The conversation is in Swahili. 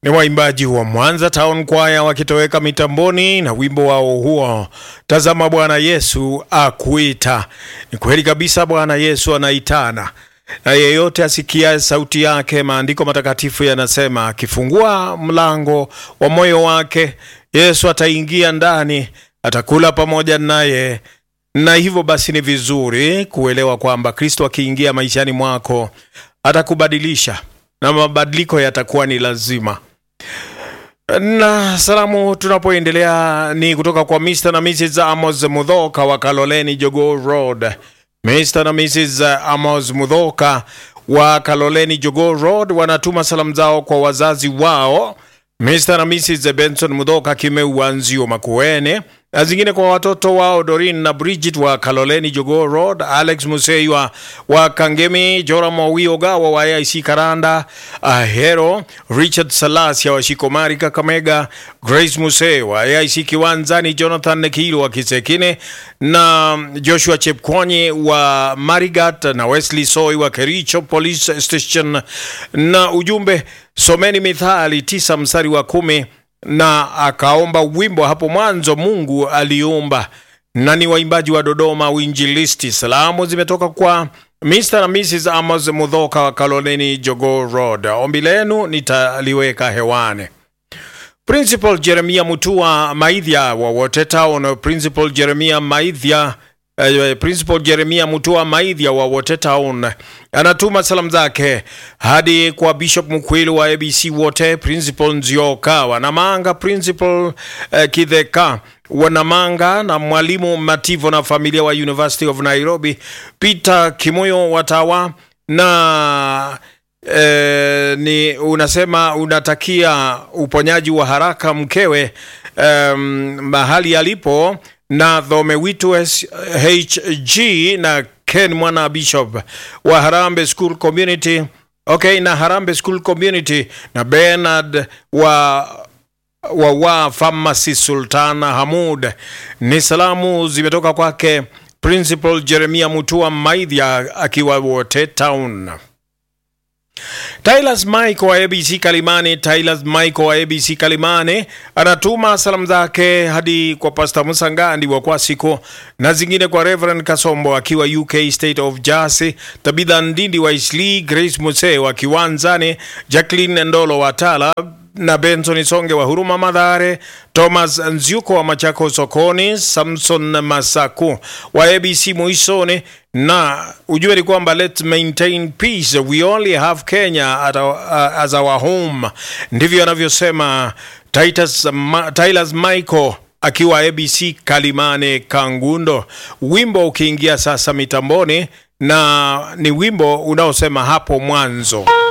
Ni waimbaji wa Mwanza Town Choir wakitoweka mitamboni na wimbo wao huo, tazama Bwana Yesu akuita. Ni kweli kabisa, Bwana Yesu anaitana na yeyote asikia sauti yake. Maandiko matakatifu yanasema akifungua mlango wa moyo wake, Yesu ataingia ndani, atakula pamoja naye. Na hivyo basi, ni vizuri kuelewa kwamba Kristo akiingia maishani mwako atakubadilisha na mabadiliko yatakuwa ni lazima. Na salamu tunapoendelea ni kutoka kwa Mr. na Mrs. Amos Mudhoka wa Kaloleni Jogoo Road. Mr. na Mrs. Amos Mudhoka wa Kaloleni Jogoo Road wanatuma salamu zao kwa wazazi wao Mr. na Mrs. Benson Mudhoka Kimeu wa Nzio Makuene, na zingine kwa watoto wao Dorin na Bridget wa Kaloleni Jogoo Road, Alex Museiwa wa Kangemi, Joram Owiogawa wa AIC Karanda, Ahero, Richard Salasia wa Shikomari Kakamega, Grace Musei wa AIC Kiwanzani, Jonathan Nekilo wa Kisekine na Joshua Chepkwonyi wa Marigat na Wesley Soy wa Kericho Police Station, na ujumbe someni Mithali tisa mstari wa kumi na akaomba wimbo hapo mwanzo Mungu aliumba, na ni waimbaji wa Dodoma Uinjilisti. Salamu zimetoka kwa Mr. na Mrs. Amos Mudhoka wa Kaloleni Jogoo Road. Ombi lenu nitaliweka hewani. Principal Jeremia Mutua Maidhya wa Wote Town, Principal Jeremia Maidhya Uh, Principal Jeremia Mutua Maidhya wa Wote Town anatuma salamu zake hadi kwa Bishop Mkwilu wa ABC Wote, Principal Nzioka Wanamanga, Principal uh, Kidheka Wanamanga na Mwalimu Mativo na familia wa University of Nairobi, Peter Kimoyo Watawa na eh, ni unasema unatakia uponyaji wa haraka mkewe um, mahali alipo na Dhomewitu HG na Ken Mwana Bishop wa Harambe School Community. Okay, na Harambe School Community na Bernard wa wa wa Pharmacy Sultana Hamud. Ni salamu zimetoka kwake Principal Jeremia Mutua Maidhya akiwa Wote Town. Tylas Michael wa ABC Kalimani, Tylas Michael wa ABC Kalimani anatuma salamu zake hadi kwa Pastor Musangandi wa Kwasiko na zingine kwa Reverend Kasombo akiwa UK State of Jersey, Tabitha Ndindi wa Isli, Grace Muse wa Kiwanzani, Jacqueline Ndolo wa Tala na Benson Songe wa Huruma Madhare, Thomas Nziuko wa Machako Sokoni, Samson Masaku wa ABC Muisoni, na ujue ni kwamba let's maintain peace we only have Kenya at our, uh, as our home. Ndivyo anavyosema Titus Ma, Tylas Michael akiwa ABC Kalimane Kangundo. Wimbo ukiingia sasa mitamboni, na ni wimbo unaosema hapo mwanzo